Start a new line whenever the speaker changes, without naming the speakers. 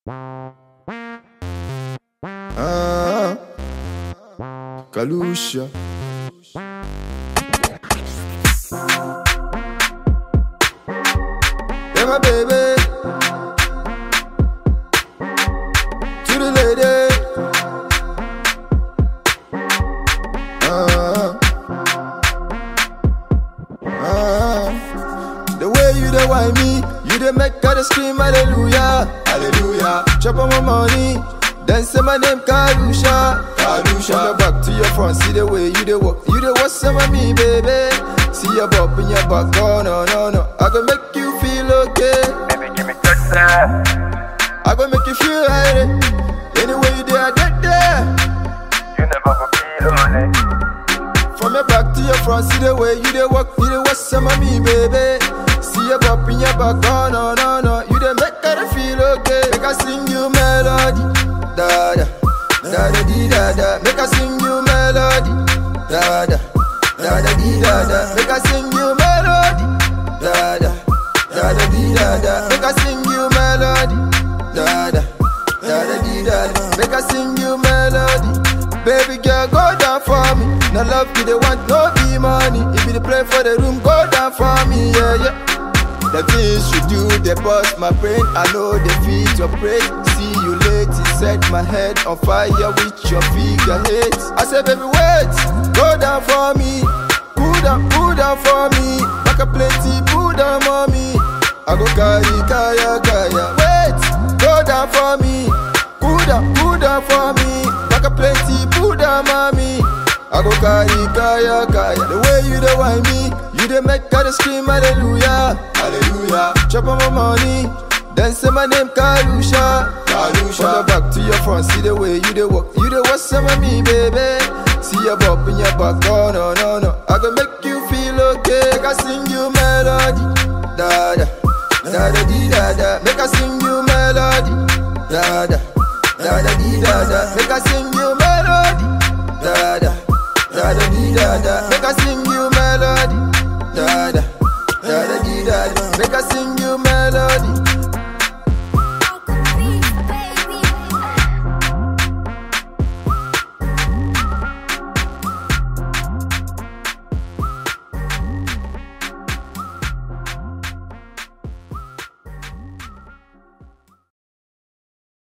Ah, Kalusha. Yeah, my baby. To the lady. Ah, ah. The way you dey whine me, you dey make her dey scream hallelujah, hallelujah. Chop on my money, then say my name Kalusha, Kalusha. From your back to your front, see the way you dey walk, you dey watch some of me, baby. See your bump in your back, oh no no no. I go make you feel okay,
Baby, give me touch that.
I go make you feel right. Anyway you dey, I get there.
You never go feel lonely.
From your back to your front, see the way you dey walk, you dey watch some of me, baby. See your bump in your back, oh no no no. You dey make her feel okay. Make I sing you melody, da da da da dee da da. Make I sing you melody, da da da da dee da da. Make I sing you melody, da da da da dee da da. Make I sing you melody, da da da da dee da da. Make I sing you melody. Baby girl, go down for me. No love you, they want no be money. If you dey play for the room, go down for me, yeah, yeah. The things you do, they bust my brain. I know they feed your brain. See you late, it set my head on fire with your figure eight. I said, baby, wait, go down for me. Cool down, cool down for me. Like a plenty, cool down, mommy. I go carry, kaya, kaya. Wait, go down for me. Cool down, cool down for me. Like a plenty, cool down, mommy. I go carry, kaya, kaya. The way you dey whine me, you dey make her dey scream hallelujah, hallelujah. Chop on my money, then say my name Kalusha, Kalusha. From your back to your front, see the way you dey walk, you dey watch some of me, baby. See your bump in your back, oh no no no. I go make you feel okay, make I sing you melody, da da da da dee da da. Make I sing you melody, da da da da dee da da. Make I sing you melody, da da da da dee da da. Make I